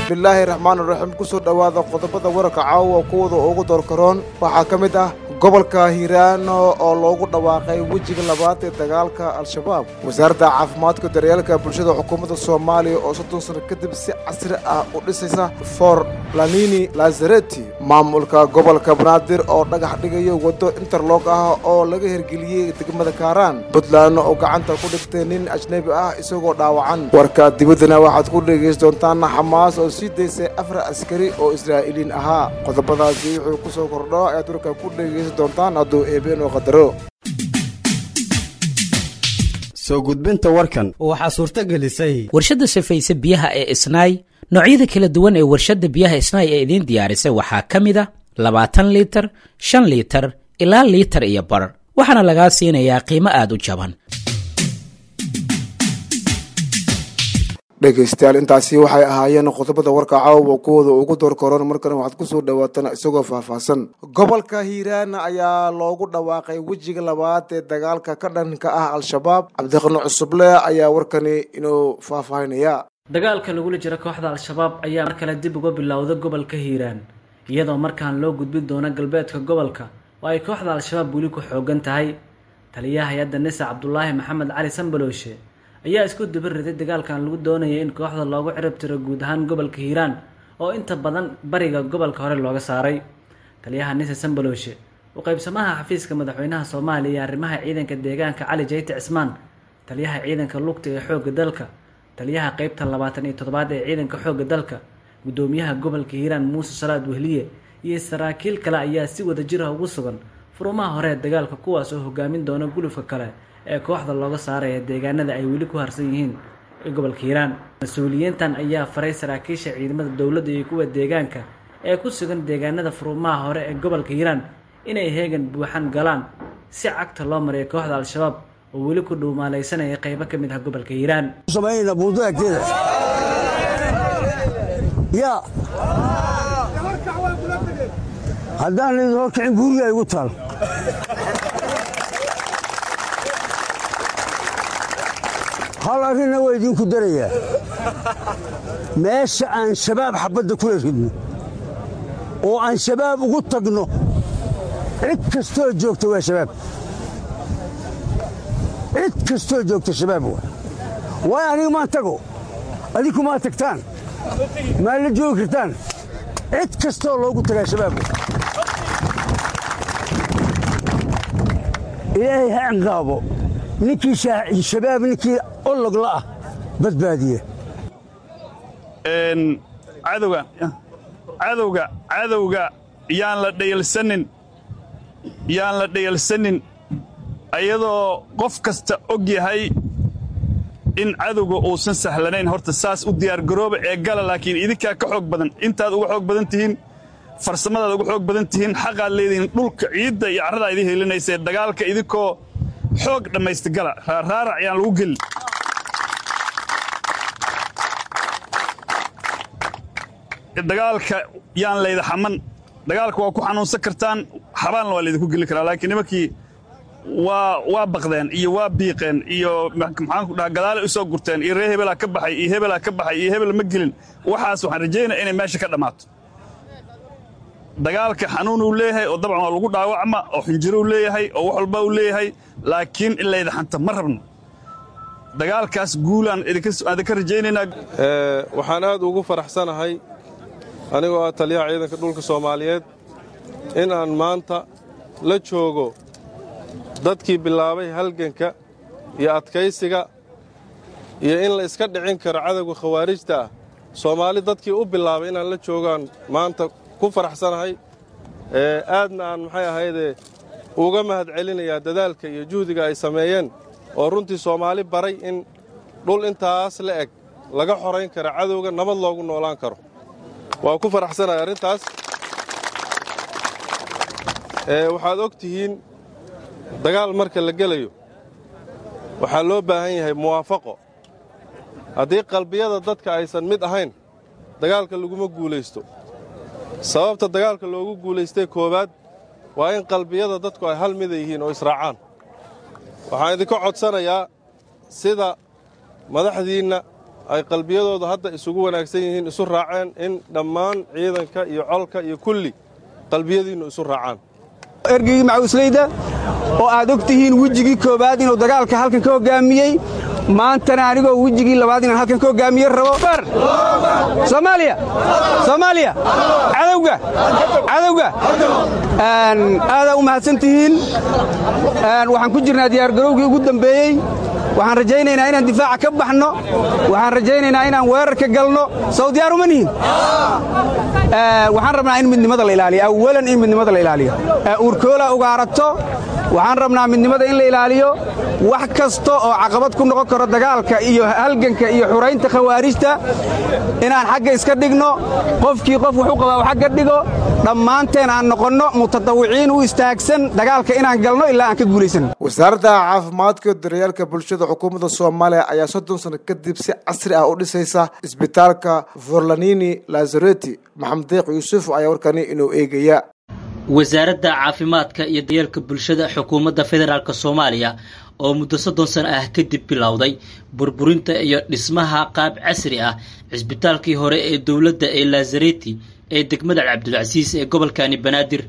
bismillaahi raxmaan raxiim kusoo dhowaada qodobada wararka caawa kuwada ugu doorkaroon waxaa ka mid ah gobolka hiiraano oo loogu dhawaaqay wejiga labaad ee dagaalka al-shabaab wasaaradda caafimaadka daryeelka bulshada xukuumadda soomaaliya oo soddon sano kadib si casri ah u dhisaysa for lanini lazareti maamulka gobolka banaadir oo dhagax dhigayo waddo interlog ah oo laga hirgeliyey degmada kaaraan puntland oo gacanta ku dhigtay nin ajnebi ah isagoo dhaawacan warka dibaddana waxaad ku dhegaysan doontaan xamaas oo sii daysay afar askari oo israa'iiliin ahaa qodobadaasi wuxuu ku soo kordho ayaad warka ku dhegaysan doontaan hadduu eebeen oo qadaro soo gudbinta warkan waxaa suurto gelisay warshadda safayse biyaha ee isnaay noocyada kala duwan ee warshadda biyaha isnaay ee idiin diyaarisay waxaa ka mid a labaatan liitar shan liitar ilaa liitar iyo bar waxaana lagaa siinayaa qiimo aad u jaban dhegaystayaal intaasi waxay ahaayeen qodobada warka caawa kuwooda ugu doorkaroon markana waxaad kusoo dhawaataan isagoo faahfaahsan gobolka hiiraan ayaa loogu dhawaaqay wejiga labaad ee dagaalka ka dhanka ah al-shabaab cabdiqani cusuble ayaa warkani inuu faahfaahinaya dagaalka lagula jiro kooxda al-shabaab ayaa mar kale dib uga bilowda gobolka hiiraan iyadoo markaan loo gudbin doono galbeedka gobolka oo ay kooxda al-shabaab weli ku xoogan tahay taliyaha hay-adda nisa cabdulaahi maxamed cali sambalooshe ayaa isku duba riday dagaalkan lagu doonayay in kooxda loogu cirib tiro guud ahaan gobolka hiiraan oo inta badan bariga gobolka hore looga saaray taliyaha nise sambalooshe u qaybsamaha xafiiska madaxweynaha soomaaliya iyo arrimaha ciidanka deegaanka cali jayte cismaan taliyaha ciidanka lugta ee xoogga dalka taliyaha qeybta labaatan iyo toddobaad ee ciidanka xoogga dalka guddoomiyaha gobolka hiiraan muuse salaad wehliye iyo saraakiil kale ayaa si wada jir ah ugu sugan furumaha hore ee dagaalka kuwaas oo hogaamin doona gulufka kale ee kooxda looga saaraya deegaanada ay weli ku harsan yihiin ee gobolka hiiraan mas-uuliyiintan ayaa faray saraakiisha ciidamada dowladda iyo kuwa deegaanka ee ku sugan deegaanada furumaha hore ee gobolka hiiraan inay heegan buuxan galaan si cagta loo mariyo kooxda al-shabaab oo weli ku dhuumaalaysanaya qaybo ka mid ah gobolka hiiraan ya haddaan idin horkicin guriga igu taal hal arrinna waa idinku darayaa meesha aan shabaab xabbadda kula ridno oo aan shabaab ugu tagno cid kastoo joogta waa shabaab cid kastoo joogta shabaab waa waay aniga maan tago adinku maa tagtaan maa la joogi kartaan cid kastoo loogu tagaa shabaab waa ilaahay ha ciqaabo ninkii shabaab ninkii ologla ah badbaadiye cadowga cadowga cadowga yaan la dhayalsanin yaan la dhayalsanin ayadoo qof kasta og yahay in cadowga uusan sahlanayn horta saas u diyaargarooba ee gala laakiin idinkaa ka xoog badan intaad uga xoog badan tihiin farsamadaad uga xoog badan tihiin xaqaad leedihiin dhulka ciidda iyo carradaa idin helinaysae dagaalka idinkoo xoog dhammaysta gala raaraarac yaan lagu gelin dagaalka yaan layda xaman dagaalka waa ku xanuunsan kartaan xabaanna waa laydinku geli karaa laakiin nimankii waa waa baqdeen iyo waa biiqeen iyo maxaanku dhaha gadaale u soo gurteen iyo ree hebelaa ka baxay iyo hebelaa ka baxay iyo hebel ma gelin waxaas waxaan rajaynaya inay meesha ka dhammaato dagaalka xanuunuu leeyahay oo dabcan waa lagu dhaawacma oo xinjiruu leeyahay oo wax walba uu leeyahay laakiin in layda xanta ma rabno dagaalkaas guulaan idinka rajaynaynaa waxaan aad ugu faraxsanahay anigoo ah taliyaha ciidanka dhulka soomaaliyeed in aan maanta la joogo dadkii bilaabay halganka iyo adkaysiga iyo in la iska dhicin karo cadowga khawaarijta ah soomaali dadkii u bilaabay inaan la joogaan maanta ku faraxsanahay aadna aan maxay ahaydee uga mahad celinayaa dadaalka iyo juhdiga ay sameeyeen oo runtii soomaali baray in dhul intaas la eg laga xorayn karo cadowga nabad loogu noolaan karo waa ku faraxsanahay arrintaas waxaad og tihiin dagaal marka la gelayo waxaa loo baahan yahay muwaafaqo haddii qalbiyada dadka aysan mid ahayn dagaalka laguma guulaysto sababta dagaalka loogu guulaystay koowaad waa in qalbiyada dadku ay hal mida yihiin oo israacaan waxaan idinka codsanayaa sida madaxdiinna ay qalbiyadooda hadda isugu wanaagsan yihiin isu raaceen in dhammaan ciidanka iyo colka iyo kulli qalbiyadiinnu isu raacaan ergeygii macawisleyda oo aad og tihiin wejigii koowaad inuu dagaalka halkan ka hoggaamiyey maantana anigoo wejigii labaad inaan halkan ka hoggaamiye rabo soomaaliya soomaaliya cadowga cadowga aadaa u mahadsan tihiin waxaan ku jirnaa diyaargarowgii ugu dambeeyey waxaan rajaynaynaa inaan difaaca ka baxno waxaan rajaynaynaa inaan weerarka galno sow diyaar uma nihin waxaan rabnaa in midnimada la ilaaliyo awalan in midnimada la ilaaliyo uurkoola ugaarato waxaan rabnaa midnimada in la ilaaliyo wax kasta oo caqabad ku noqon karo dagaalka iyo halganka iyo xuraynta khawaarijta inaan xagga iska dhigno qofkii qof wax u qabaa xagga dhigo dhammaanteen aan noqonno mutadawiciin u istaagsan dagaalka inaan galno ilaa aan ka guulaysanno wasaaradda caafimaadka iyo daryeelka bulshada xukuumadda soomaaliya ayaa soddon sano kadib si casri ah u dhisaysa isbitaalka forlanini lazareti maxamed deeq yuusuf ayaa warkani inuu eegaya wasaaradda caafimaadka iyo daryeelka bulshada xukuumadda federaalk soomaaliya oo muddo soddon sano ah kadib bilowday burburinta iyo dhismaha qaab casri ah cisbitaalkii hore ee dowladda ee lazareti ee degmada cabdulcasiis ee gobolkani banaadir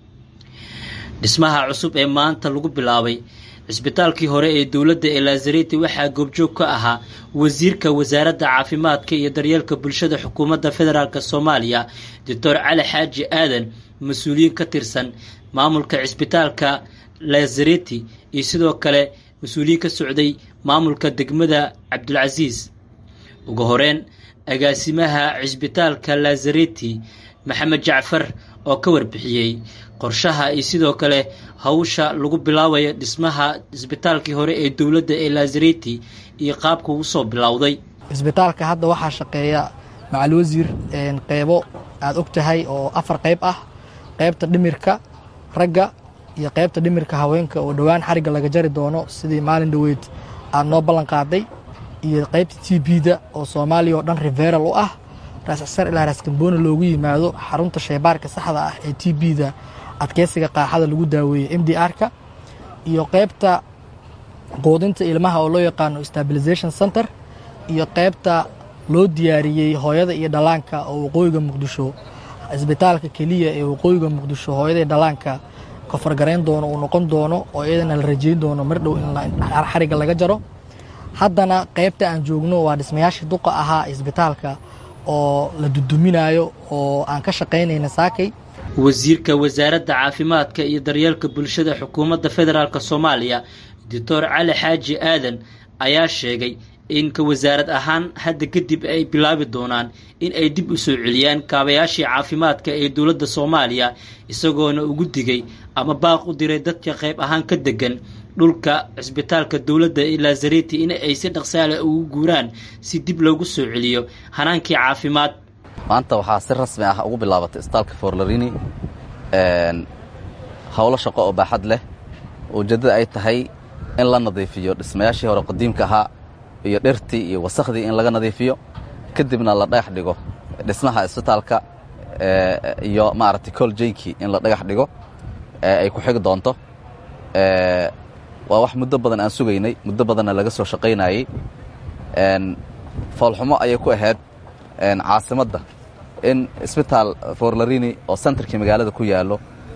dhismaha cusub ee maanta lagu bilaabay cisbitaalkii hore ee dowladda ee lazareti waxaa goobjoog ka ahaa wasiirka wasaaradda caafimaadka iyo daryeelka bulshada xukuumadda federaalk soomaaliya doctor cali xaaji aadan mas-uuliyiin ka tirsan maamulka cisbitaalka lazareti iyo sidoo kale mas-uuliyiin ka socday maamulka degmada cabdulcasiis ugu horeyn agaasimaha cisbitaalka lazareti maxamed jacfar oo ka warbixiyey qorshaha iyo sidoo kale hawsha lagu bilaabayo dhismaha cisbitaalkii hore ee dowladda ee lazareti iyo qaabka uu soo bilowday cisbitaalka hadda waxaa shaqeeya macal wasiir qeybo aad og tahay oo afar qayb ah qaybta dhimirka ragga iyo qaybta dhimirka haweenka oo dhowaan xarigga laga jari doono sidii maalin dhoweyd aad noo ballan qaaday iyo qaybta t b-da oo soomaaliya oo dhan riveral u ah raascsar ilaa raaskamboona loogu yimaado xarunta shaybaarka saxda ah ee t b-da adkeysiga qaaxada lagu daaweeyey m d r-ka iyo qaybta quudinta ilmaha oo loo yaqaano stabilization center iyo qaybta loo diyaariyey hooyada iyo dhallaanka oo waqooyiga muqdisho cisbitaalka keliya ee waqooyiga muqdisho hooyada iyo dhallaanka kofargarayn doono uu noqon doono oo iyadana la rajeyn doono mar dhow in xarigga laga jaro haddana qaybta aan joogno waa dhismayaashii duqa ahaa cisbitaalka oo la duduminayo oo aan ka shaqaynayna saakay wasiirka wasaaradda caafimaadka iyo daryeelka bulshada xukuumadda federaalk soomaaliya doctor cali xaaji aadan ayaa sheegay in ka wasaarad ahaan hadda kadib ay bilaabi doonaan in ay dib u soo celiyaan kaabayaashii caafimaadka ee dowladda soomaaliya isagoona ugu digay ama baaq u diray dadka qayb ahaan ka degan dhulka cisbitaalka dowladda ee lazareti in ay si dhaqsaale ugu guuraan si dib loogu soo celiyo hanaankii caafimaad maanta waxaa si rasmi ah ugu bilaabatay isbitaalka forlarini howlo shaqo oo baaxad leh ujeeddada ay tahay in la nadiifiyo dhismayaashii hore qadiimka ahaa iyo dhirtii iyo wasakhdii in laga nadiifiyo kadibna la dhagax dhigo dhismaha isbitaalka iyo maaragtay coljaykii in la dhagax dhigo ay ku xigi doonto waa wax muddo badan aan sugaynay muddo badanna laga soo shaqaynayey foolxumo ayay ku ahayd caasimadda in isbitaal forlarini oo sentarkii magaalada ku yaallo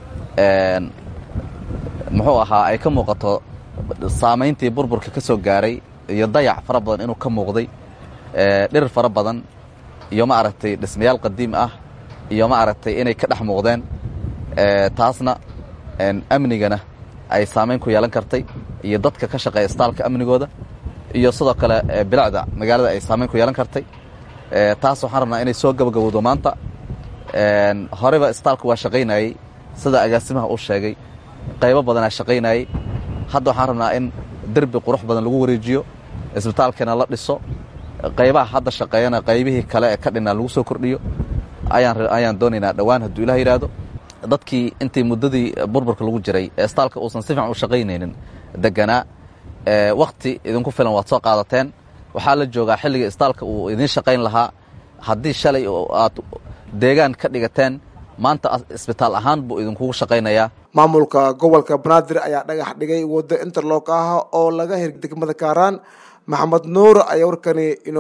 muxuu ahaa ay ka muuqato saamayntii burburka ka soo gaaray iyo dayac fara badan inuu ka muuqday dhir fara badan iyo ma aragtay dhismayaal qadiim ah iyo ma aragtay inay ka dhex muuqdeen taasna amnigana ay saamayn ku yeelan kartay iyo dadka ka shaqeeya isbitaalka amnigooda iyo sidoo kale bilacda magaalada ay saamayn ku yeelan kartay taas waxaan rabnaa inay soo gabagabowdo maanta horeyba isbitaalku waa shaqaynayey sida agaasimaha uu sheegay qaybo badanaa shaqaynayey hadda waxaan rabnaa in derbi qurux badan lagu wareejiyo isbitaalkana la dhiso qaybaha hadda shaqeeyana qaybihii kale ee ka dhinaa lagu soo kordhiyo ayaan doonaynaa dhowaan hadduu ilah yidhaahdo dadkii intii muddadii burburka lagu jiray ee isbitaalka uusan si fiican u shaqaynaynin deganaa wakhti idinku filan waad soo qaadateen waxaa la joogaa xilliga isbitaalka uu idiin shaqayn lahaa haddii shalay aad deegaan ka dhigateen maanta isbitaal ahaan buu idinkugu shaqaynayaa maamulka gobolka banaadir ayaa dhagax dhigay waddo interlock ah oo laga hir degmada kaaraan maxamed nuur ayaa warkani inuu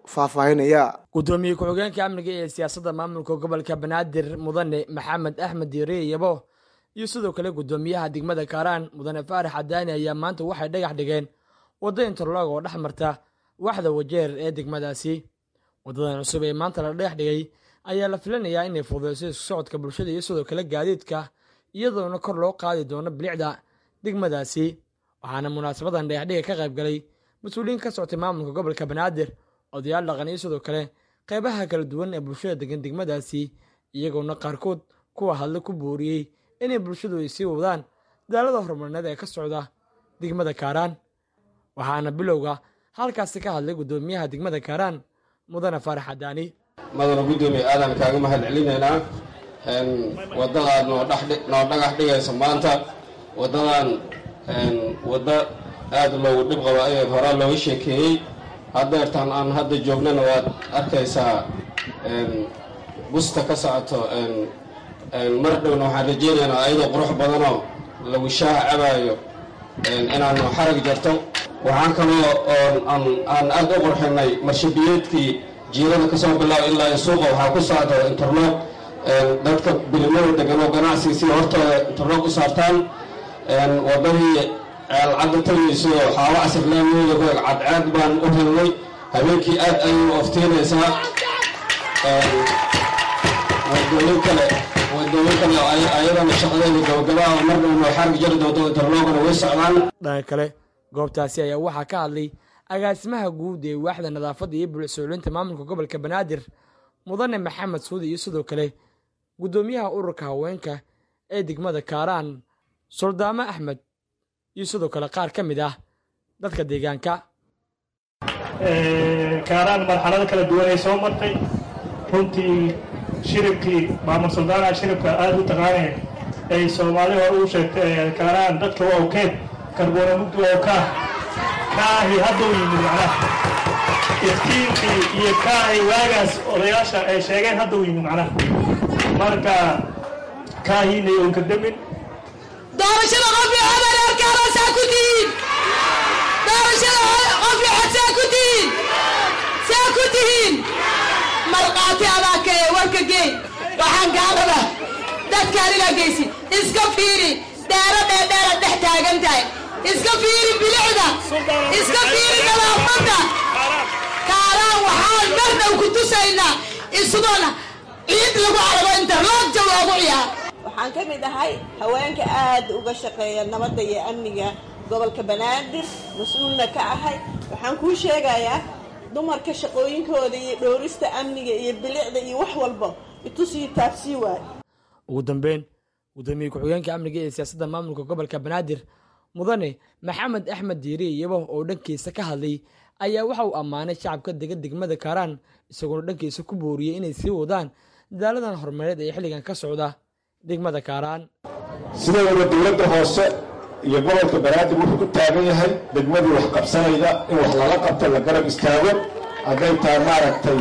faahfaahinaya gudoomiye ku-xigeenka amniga ee siyaasadda maamulka gobolka banaadir mudane maxamed axmed diiriye yabo iyo sidoo kale gudoomiyaha degmada kaaraan mudane faarax cadaani ayaa maanta waxay dhagax dhigeen waddo interlog oo dhex marta waxda wajeer ee degmadaasi waddadan cusub ee maanta la dhagax dhigay ayaa la filanayaa inay fududeyso isku socodka bulshada iyo sidoo kale gaadiidka iyadoona kor loo qaadi doono bilicda degmadaasi waxaana munaasabadan dhagaxdhiga ka qayb galay mas-uuliyiin ka soctay maamulka gobolka banaadir odayaal dhaqan iyo sidoo kale qeybaha kala duwan ee bulshada degan degmadaasi iyagoona qaarkood kuwa hadle ku booriyey inay bulshadu ay sii wadaan daalada horumarineed ee ka socda degmada kaaraan waxaana bilowga halkaasi ka hadlay gudoomiyaha degmada kaaraan mudane faarax cadaani madana guddoomiye aadan kaaga mahad celinaynaa waddadaad noo dhagax dhigayso maanta waddadan waddo aad loogu dhib qabo ayaed horaa looga sheekeeyey haddeertaan aan hadda joognana waad arkaysaa busta ka socoto mar dhowna waxaan rajaynaynaa ayadoo qurux badanoo lagu shaaha cabaayo inaanu xarag jarto waxaan kaloo aan aad u qurxinay marshabiyeedkii jiirada kasoo bilaabo ilaa suuqa waxaa ku socda interlog dadka bilimada degan oo ganacsiga sida hortooda interlog u saartaan wadadii ceelcadda tagayso xaabo casir laamiyooda ku eg cadceed baan u helnay habeenkii aad ayay u oftiinaysaa wadooyin kale wadooyin kale ayadana shaqadeeda gabagabaa oo mar dhowna xargi jari doonto interlogana way socdaan dhanka kale goobtaasi ayaa waxaa ka hadlay agaasimaha guud ee waaxda nadaafadda iyo bulicsoolinta maamulka gobolka banaadir mudane maxamed suudi iyo sidoo kale guddoomiyaha ururka haweenka ee degmada kaaraan suldaamo axmed iyo sidoo kale qaar ka mid ah dadka deegaanka kaaraan marxalado kala duwan ay soo martay runtii shiribkii maamul suldaanaha shiribka aada u taqaaneen ay soomaali hore uu sheegtay kaaraan dadka waa okeed karboona mugdi oo kaah kaahi hadduu yimid macnaha iftiinkii iyo kaahi waagaas odayaasha ay sheegeen hadduu yimid macnaha marka kaahiinay oon ka demin doorashada qofkii habareerkaana saa ku tihiin doorashada qofkii xod saa ku tihiin saa ku tihiin marqaati adaa kee warka geey waxaan kaa rabaa dadka anigaa geysi iska fiiri dheero dheerdheera dhex taagan tahay iska fiiri bilicda iska fiiri nadaafadda kaaraan waxaan bardhow ku tusaynaa isdoona ciid lagu arago interloogja loogu ciyaar waxaan ka mid ahay haweenka aad uga shaqeeya nabadda iyo amniga gobolka banaadir mas-uulna ka ahay waxaan kuu sheegayaa dumarka shaqooyinkooda iyo dhowrista amniga iyo bilicda iyo wax walba itusii taabsii waay ugu dambeyn gudoomiye ku-xigeenka amniga ee siyaasadda maamulka gobolka banaadir mudane maxamed axmed diiri iyabo oo dhankiisa ka hadlay ayaa waxa uu ammaanay shacabka dega degmada kaaraan isagoona dhankiisa ku booriyey inay sii wadaan dadaaladan horumareed ee xilligan ka socda degmada kaaraan sidooda dowladda hoose iyo gobolka banaadir wuxuu ku taagan yahay degmadii wax qabsanayda in wax lala qabto la garab istaago hadday tahay maaragtay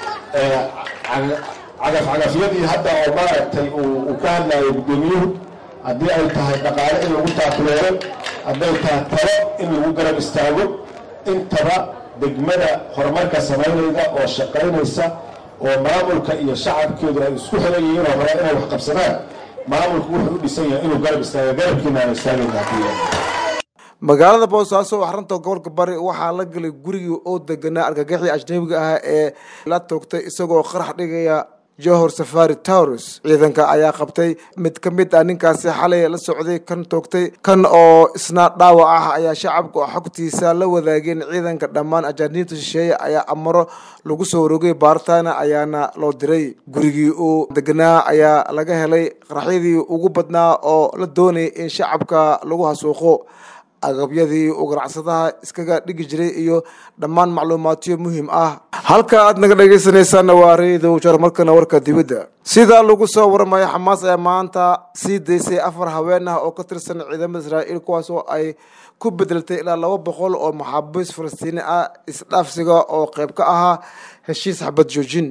cagafcagafyadii hadda oo maaragtay uu ka hadlayo guddoomiyuhu haddii ay tahay dhaqaale in lagu taakuleero hadday tahay talo in lagu garab istaago intaba degmada horumarka samaynayda oo shaqaynaysa oo maamulka iyo shacabkeedu ay isku xiran yihiin oo rabaa inay wax qabsadaan maamulku wuxuu u dhisan yahay inuu garab istaago garabkiina aan istaagaynaa magaalada boosaaso oo xarunta gobolka bari waxaa la galay gurigii oo deganaa argagixii ajnabiga ah ee la toogtay isagoo qarax dhigaya johor safari towres ciidanka ayaa qabtay mid ka mid ah ninkaasi xalay la socday kan toogtay kan oo isna dhaawac ah ayaa shacabka xogtiisa la wadaageen ciidanka dhammaan ajaaniibta shisheeye ayaa amaro lagu soo rogay baaritaana ayaana loo diray gurigii uu deganaa ayaa laga helay qaraxyadii ugu badnaa oo la doonayay in shacabka lagu hasuuqo agabyadii uu ganacsadaha iskaga dhigi jiray iyo dhammaan macluumaadyo muhiim ah halka aad naga dhegaysanaysaana waa reedow jar markana warka dibadda sida lagu soo waramayo xamaas ayaa maanta sii daysay afar haween ah oo ka tirsan ciidamada israa'iil kuwaas oo ay ku bedeltay ilaa laba boqol oo maxaabiis falastiini ah isdhaafsiga oo qayb ka ahaa heshiis xabad joojin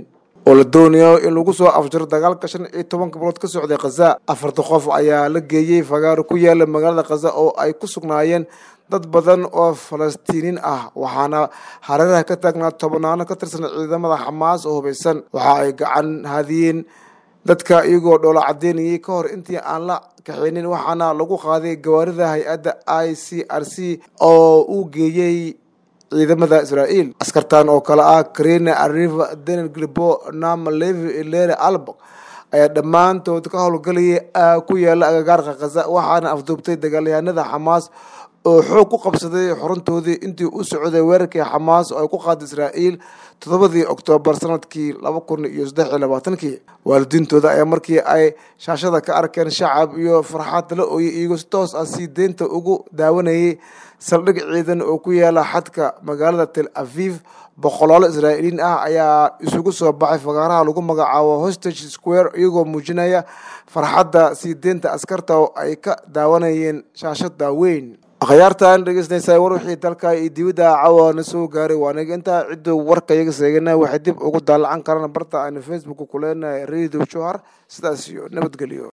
oo la doonayo in lagu soo afjaro dagaalka shan iyo tobanka bilood ka socday khaza afarta qof ayaa la geeyey fagaaro ku yaala magaalada khaza oo ay ku sugnaayeen dad badan oo falastiiniin ah waxaana hareeraha ka taagnaa tobanaano ka tirsan ciidamada xamaas oo hubaysan waxa ay gacan hadiyeen dadka iyagoo dhoola cadeynayay ka hor intii aan la kaxeynin waxaana lagu qaaday gawaarida hay-adda i c r c oo uu geeyey ciidamada israa'iil askartan oo kale ah karina arriva daniel glibo nama levi lere albak ayaa dhammaantood ka howlgalayay ku yaala agagaarka khaza waxaana afduubtay dagaalyahanada xamaas oo xoog ku qabsaday xuruntoodii intii u socday weerarkii xamaas oo ay ku qaaday israa'iil toddobadii oktoobar sanadkii laba kun iyo saddex iyo labaatankii waalidiintooda ayaa markii ay shaashada ka arkeen shacab iyo farxad la ooyay iyagoo si toos ah sii deynta ugu daawanayay saldhig ciidan oo ku yaala xadka magaalada tel aviv boqolaalo israa'iiliin ah ayaa isugu soo baxay fagaaraha lagu magacaabo hostage square iyagoo muujinaya farxadda sii deynta askarta oo ay ka daawanayeen shaashada weyn akhyaartan dhegeysanaysaa war wixii dalka iyo dibadda cawana soo gaaray waaniga intaa cidduu warka iyaga seegana waxay dib ugu daalacan karaan barta aynu facebook ku leenahay radio johar sidaas iyo nabadgelyo